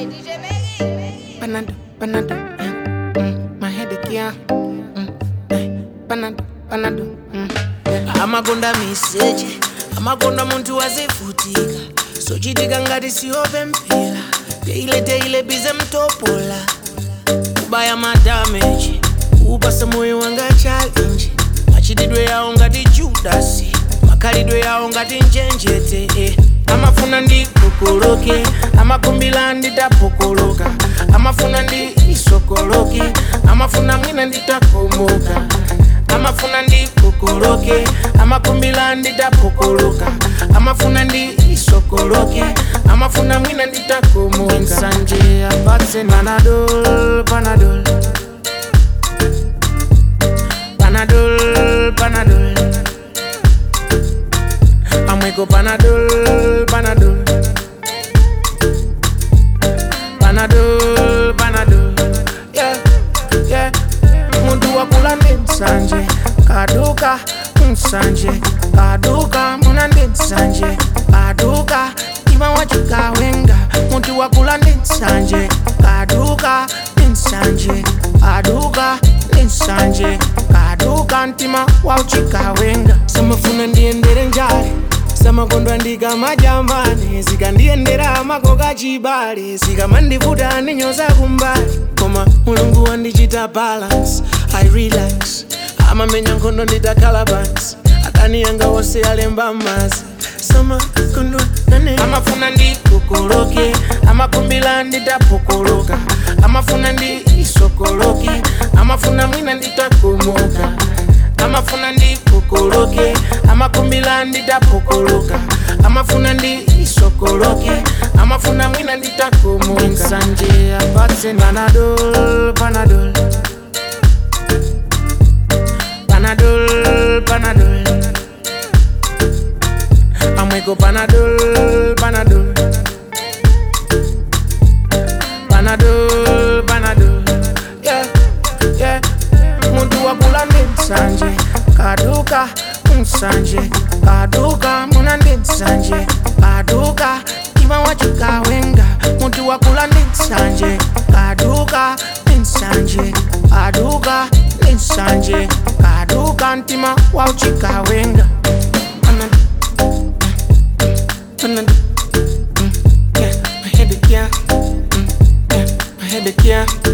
Panado, panado, yeah. Mm, my headache, yeah. Mm, eh, panado, panado, mm, yeah. amakonda miseche amakonda munthu wazivutika sochitika ngati siope mpira teile teile bize mtopola kubaya madameji upasa moyo wanga challenge machitidwe yawo ngati judasi makhalidwe yawo ngati njenjete eh. amafuna ndikokoloke amakumbila nditapokoloka amafuna ndi isokoloke amafuna mwina nditakomoka amafuna ndikokoloke amakumbila nditapokoloka amafuna ndi isokoloke amafuna mwina nditakomoka nsanje apatse panadol panadol panadol panadol amweko panadol panadol panadol panadol yeah, yeah. muntu wakula ndi msanje kaduka msanje kaduka muna ndi msanje kaduka ima wachikawenga muntu wakula ndi msanje kaduka ndi msanje kaduka ndi msanje kaduka mtima wauchikawenga samafuna ndiyendere njale samakondwa ndikamajambane zikandiyendera makoka chibale zikamandivuta ndinyoza kumbali koma mulungu wandichita balance i relax amamenya nkhondo nditakhala pansi adani yanga wonse alemba mazi samakondwa nane amafuna ndikokoloke amakumbila nditapokoloka amafuna ndi isokoloke amafuna mwina nditakomoka amafuna ndikokoloke amakumbila nditapokoloka amafuna ndi isokoloke amafuna mwina nditakomoka nsanje apatse panadol panadol panadol panadol amweko panadol panadol panadol panadol yeah, yeah. muntu wakula ndi msanje kaduka msanje kaduka muna ndi msanje kaduka ima wachikawenga muntu wakula ndi msanje kaduka ndi msanje kaduka ndi msanje kaduka mtima wauchikawenga Panado, panado, mm, yeah. My headache, yeah. Mm, yeah. My headache, yeah.